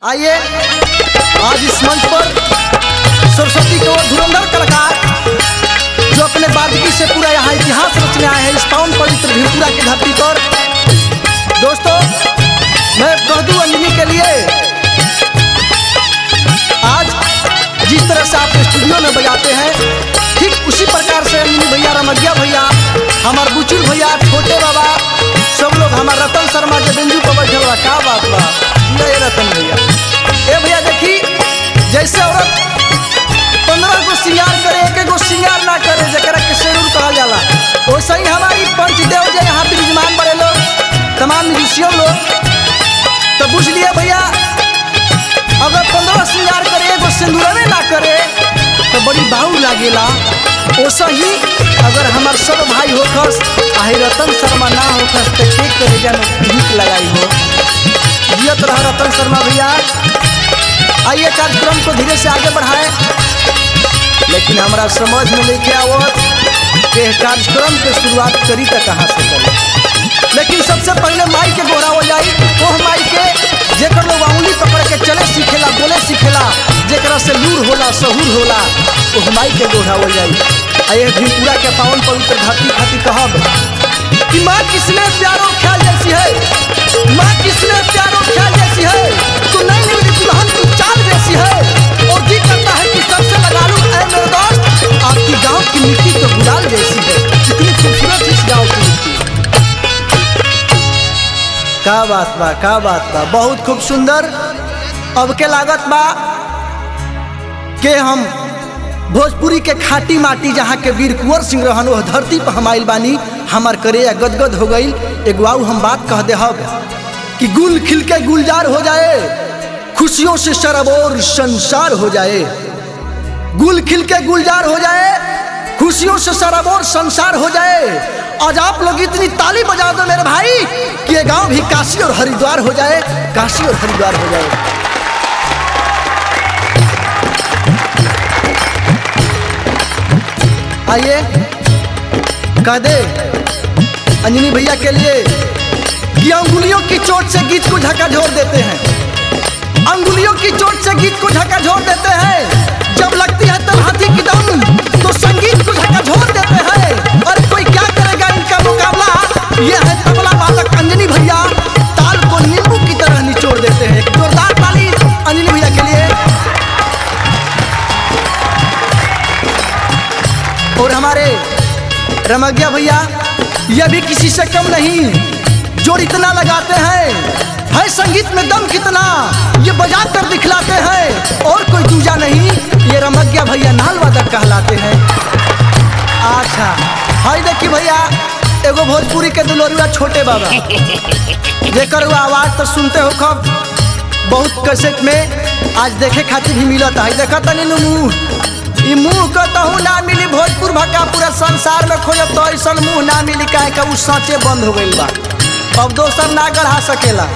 आइए आज इस मंच पर सरस्वती के वो धुरंधर कलाकार जो अपने बादगी से पूरा यहाँ इतिहास रचने आए हैं इस पावन पवित्र भिलपुरा की धरती पर दोस्तों मैं कह दूं अंजनी के लिए आज जिस तरह से आप स्टूडियो में बजाते हैं ठीक उसी प्रकार से अंजनी भैया रमगिया भैया हमार बुचुल भैया छोटे बाबा सब लोग हमार रतन शर्मा के बिंदु पर बैठल बा का बात बा ये रतन भैया ए भैया देखी जैसे औरत पंद्रह गो श्रृंगार करे एक गो श्रृंगार ना करे जरा के शेरूर कहा जाला वैसे ही हमारी पंचदेव जो यहाँ विराजमान बड़े लोग तमाम म्यूजिशियन लोग तो बुझ लिए भैया अगर पंद्रह श्रृंगार करे एगो सिंदूरवे ना करे तो बड़ी बाहू लागेला वैसे ही अगर हमार सब भाई होखस आही रतन शर्मा ना होखस तो के करेगा में भीख लगाई हो जियत रहा रतन शर्मा भैया आइए कार्यक्रम को धीरे से आगे बढ़ाएं लेकिन हमारा समझ में लेके आवत कि कार्यक्रम के शुरुआत करी तो कहाँ से करी लेकिन सबसे पहले माई के गोहरावल जाई ओह माई के जेकर लोग उंगली पकड़ के चले सीखेला बोले सीखेला जेकरा से लूर होला सहूर होला ओह माई के गोहरावल जाई आ ये भिपुरा के पावन पवित्र धरती खातिर कहब कि माँ किसने प्यारो ख्याल जैसी है माँ किसने प्यारो ख्याल जैसी है तो नहीं मेरी दुल्हन की चाल जैसी है और जी करता है कि सबसे लगा लूं ऐ मेरे दोस्त आपकी गांव की मिट्टी तो गुलाल जैसी है कितनी खूबसूरत इस गांव की मिट्टी का बात बा का बात बा बहुत खूब सुंदर अब के लागत बा के हम भोजपुरी के खाटी माटी जहाँ के वीर कुंवर सिंह रहन वह धरती पर हम आइल बानी हमार करे गदगद हो गई एगो आऊ हम बात कह दे हब कि गुल खिल के गुलजार हो जाए खुशियों से शरबोर संसार हो जाए गुल खिल के गुलजार हो जाए खुशियों से शरबोर संसार हो जाए आज आप लोग इतनी ताली बजा दो मेरे भाई कि ये गांव भी काशी और हरिद्वार हो जाए काशी और हरिद्वार हो जाए आइए कह दे अंजनी भैया के लिए कि अंगुलियों की चोट से गीत को झकाझोर देते हैं अंगुलियों की चोट से गीत को झकाझोर देते हैं जब लगती है तलहाथी की दम तो संगीत को झकाझोर देते हैं और कोई क्या करेगा इनका मुकाबला यह है तबला बालक अंजनी भैया ताल को नींबू की तरह निचोड़ देते हैं एक जोरदार ताली अंजनी भैया के लिए और हमारे रमगिया भैया यह भी किसी से कम नहीं जोर इतना लगाते हैं है संगीत में दम कितना ये बजा कर दिखलाते हैं और कोई दूजा नहीं ये रमगिया भैया नाल वादक कहलाते हैं अच्छा हाय देखी भैया एगो भोजपुरी के दुलोरुआ छोटे बाबा जेकर वो आवाज तो सुनते हो कब बहुत कैसेट में आज देखे खातिर भी मिलत है देखा तनी मुंह ई मुंह के तहु ना मिली भोजपुर भक्का पूरा संसार में खोजब तो ऐसा मुंह ना मिली काहे का उ साँचे बंद हो गई बा अब दोसर ना गढ़ा सकेला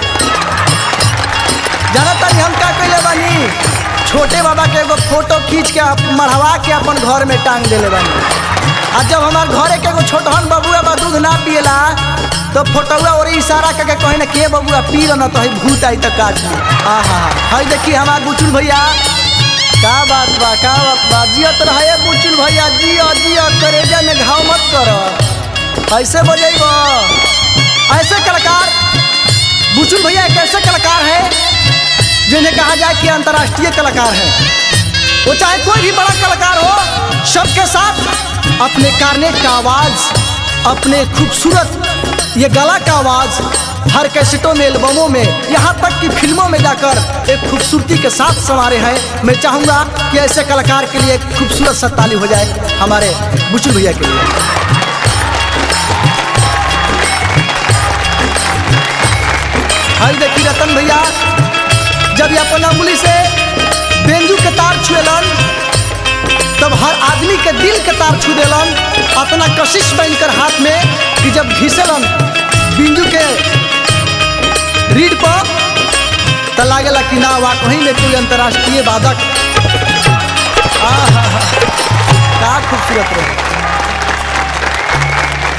जाना तनी हम का कैले बानी छोटे बाबा के एगो फोटो खींच के अप- मढ़वा के अपन घर में टांग देले बानी आ जब हमार घरे के एगो छोटहन बबुआ बा दूध ना पिएला तो फोटोआ और इशारा करके कहे ना के बबुआ पी ल ना तो है भूत आई तो काट ली आहा हई देखी हमार बुचुल भैया का बात बा का बात बा जियत रहे बुचुल भैया जियो जियो करेजा में घाव मत कर ऐसे बजेब ऐसे कलाकार बुचुल भैया एक ऐसे कलाकार है जिन्हें कहा जाए कि अंतर्राष्ट्रीय कलाकार है वो चाहे कोई भी बड़ा कलाकार हो सबके साथ अपने कार्नेट का आवाज अपने खूबसूरत ये गला का आवाज हर कैसेटों में एल्बमों में यहाँ तक कि फिल्मों में जाकर एक खूबसूरती के साथ संवारे हैं मैं चाहूँगा कि ऐसे कलाकार के लिए एक खूबसूरत सा ताली हो जाए हमारे बुचू भैया के लिए हई देखी रतन भैया जब ये अपन अंगुली से बेंजू के तार छुएलन तब हर आदमी के दिल के तार छू देलन अपना कशिश बन कर हाथ में कि जब घिसेलन बिंजू के रीढ़ पर तो लागेला कि ना वा कहीं में कोई अंतर्राष्ट्रीय वादक आहा का खूबसूरत रहे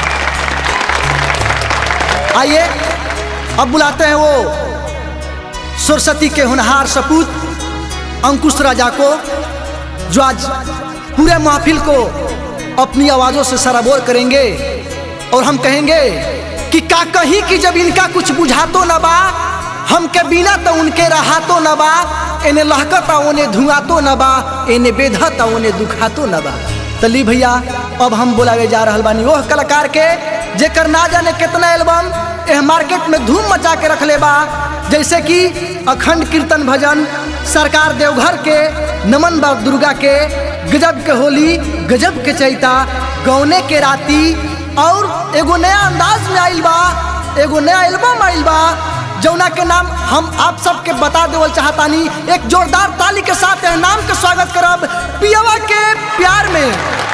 आइए अब बुलाते हैं वो सरस्वती के होनहार सपूत अंकुश राजा को जो आज पूरे महफिल को अपनी आवाज़ों से सराबोर करेंगे और हम कहेंगे कि का कहीं कि जब इनका कुछ बुझातो न बा हमके बिना तो उनके रहातो न बा इन्हें लहकता उन्हें धुआतो न बा इन्हें बेधता उन्हें दुखातो न बा तली भैया अब हम बोलावे जा रहल बानी ओह कलाकार के जेकर ना जाने कितना एल्बम एह मार्केट में धूम मचा के रखले बा जैसे कि अखंड कीर्तन भजन सरकार देवघर के नमन बा दुर्गा के गजब के होली गजब के चैता गौने के राती और एगो नया अंदाज में आइल बा एगो नया एल्बम आइल बा जौना के नाम हम आप सबके बता देवल चाहतानी एक जोरदार ताली के साथ यह नाम के स्वागत करब पियवा के प्यार में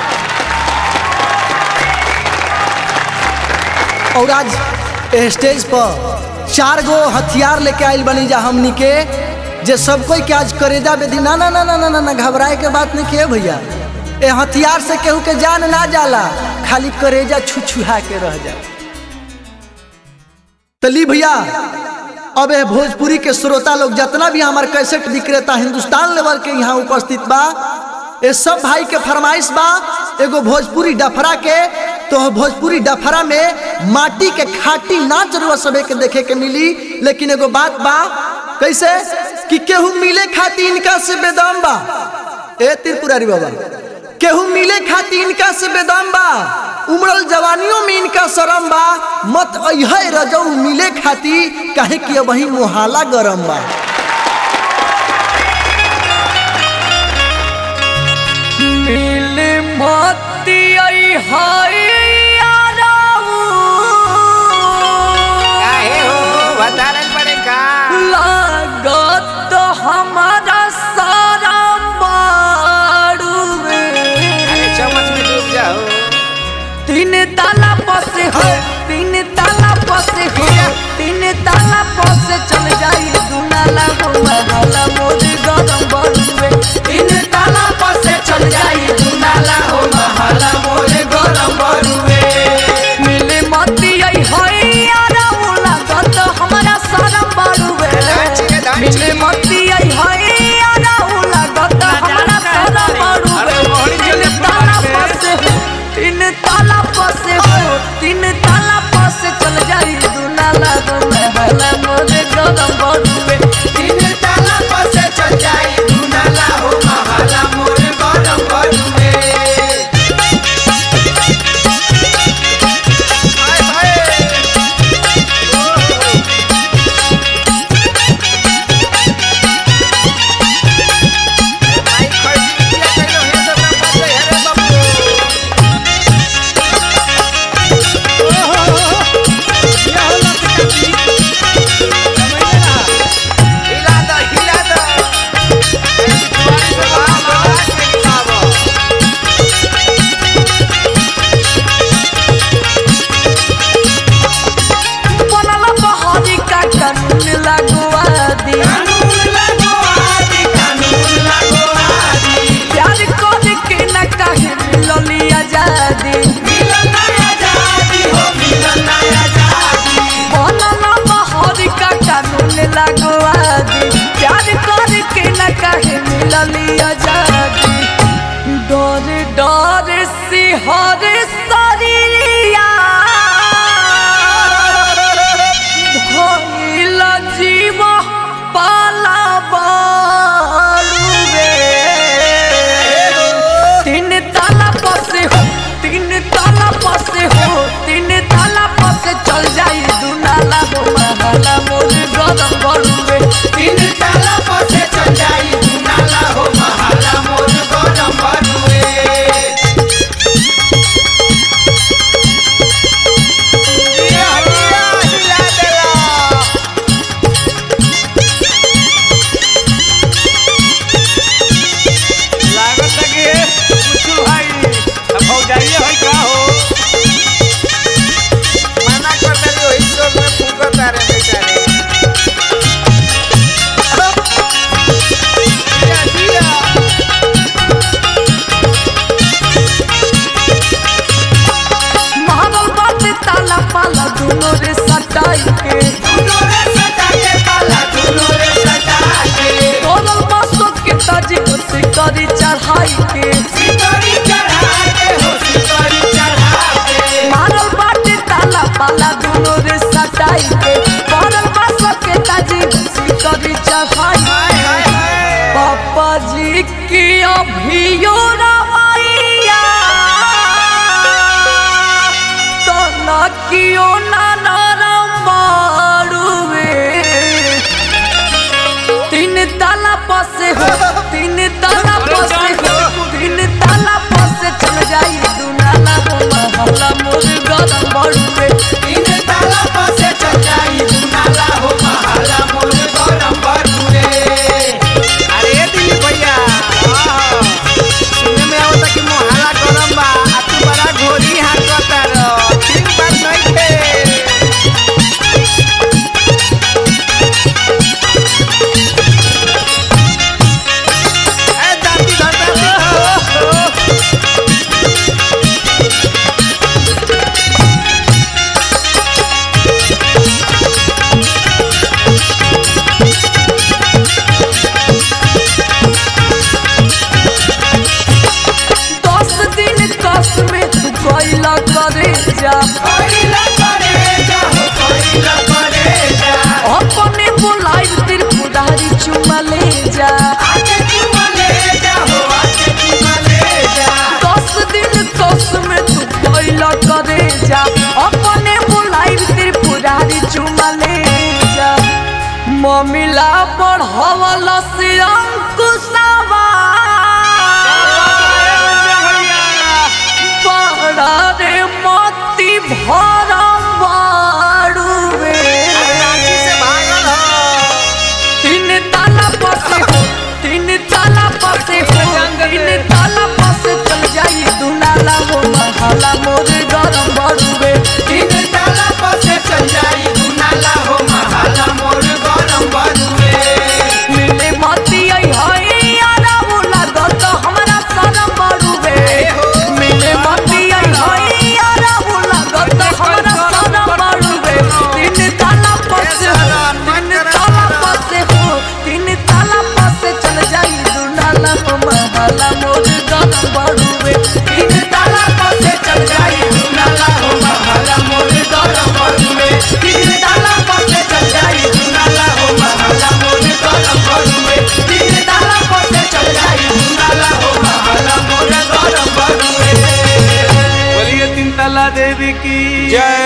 और आज एह स्टेज पर चार गो हथियार लेके आइल बनी जा हमनी के जे सब कोई के आज करेजा बेदी ना ना ना ना ना ना, ना घबराए के बात नहीं के भैया ए हथियार से केहू के जान ना जाला खाली करेजा छुछुहा के रह जा तली भैया अब ए भोजपुरी के श्रोता लोग जितना भी हमारे कैसेट विक्रेता हिंदुस्तान लेवल के यहाँ उपस्थित बा ये सब भाई के फरमाइश बा एगो भोजपुरी डफरा के तो भोजपुरी डफरा में माटी के खाटी नाच रुआ सबे के देखे के मिली लेकिन एगो बात बा कैसे कि केहू मिले खाती इनका से बेदम बा ए त्रिपुरारी बाबा केहू मिले खाती इनका से बेदम बा उमड़ल जवानियों में इनका शरम बा मत अहे रजऊ मिले खाती काहे कि अब वही मोहाला गरम बा मिल मोती आई हाय याराऊ। काहे हो बतारन पड़े का लागत हमारा सारा बाड़ूवे। अरे चम्मच में डूब जाओ तीन ताला पसे हो तीन ताला पसे हो तीन ताला पसे चल जाई दुनाला हो महला मोर गरम बड़ुए तीन ताला पसे चल जाई दुनाला हो महला मोर गरम बड़ुए मिले मती आई होई यारा लागत हमारा सारा बड़ुए डांच के डांच मिले के। मती आई होई यारा लागत हमारा सारा बड़ुए अरे मोहनी तीन जले ताला पड़े। पसे हो तीन ताला पसे हो तीन ताला पसे चल जाई दुनाला गो महला मोरे गरम बड़ुए तीन ताला पसे चल जाई दुनाला हो महला मोरे गरम बड़ुए हाय हाय भाई खर्ची किया करो हे तो ना पड़े अरे बाबू हिला दो हिला दो अरे तुम्हारी से बाहर आवाज नहीं आवा बनला बहारी का कानून लगवा दी प्यार कर के न कहे मिलली आजादी बनला बहारी का कानून लगवा दी प्यार कर के न कहे मिलली आजादी डर डर सिहर शरीरिया भइल जीव पाला बालुवे तीन ताला पसे हो तीन ताला पसे हो तीन ताला पसे चल जाई दुनाला हो महला मोर गरम बड़ुए तीन ताला पसे चल जाई दुनाला हो महला मोर गरम बड़ुए सिकरी चढ़ाई के मारल बाटे ताला पाला दुनो रे सटाई के पड़ल बा सके ताजी सिकरी चढ़ाई के पापा जी की अभियो रवैया तो न कियो ना नरम बाड़ुए तीन ताला पसे हो तीन ताला पसे हो तीन ताला पसे चल जाई दुनाला हो महला मोर गरम बड़ुए अरे दिलीप भैया हाँ, सुने में आवता कि मोहल्ला गरम बा आ तू बड़ा घोरी हाकता रह ठीक बात नइखे ए जाति धरता दस दिन कस में तू कैला करे जा अपने बोलाई तिर पुदारी चुमा ले जा दस दिन कस में तू कैला करे जा अपने बोलाई तिर पुदारी चुमा ले जा ममिला बढ़ावला से अंकुशवा बड़ा रे मोती भरम बाड़ुए रांची से भागल ह तीन ताला पसे हो तीन ताला पसे हो तीन ताला पसे चल जाई दुनाला हो महाला मोर गरम बड़ुए तीन ताला पसे चल जाई दुनाला हो महाला मोर गरम बरुए मिले मती आई हाय यारा बोला गत हमरा शरम बड़ुए मिले मती आई हाय यारा बोला गत हमरा शरम बड़ुए तीन ताला पसे हो तीन ताला पसे हो तीन ताला पसे चल जाई दुनाला हो महाला मोर गरम बड़ुए तीन ताला पसे चल जाई दुनाला हो महाला मोर गरम बड़ुए तीन ताला पसे चल जाई दुनाला हो महाला मोर गरम बड़ुए तीन ताला पसे चल जाई दुनाला हो महाला मोर गरम बड़ुए बोलिए तीन तला देवी की जय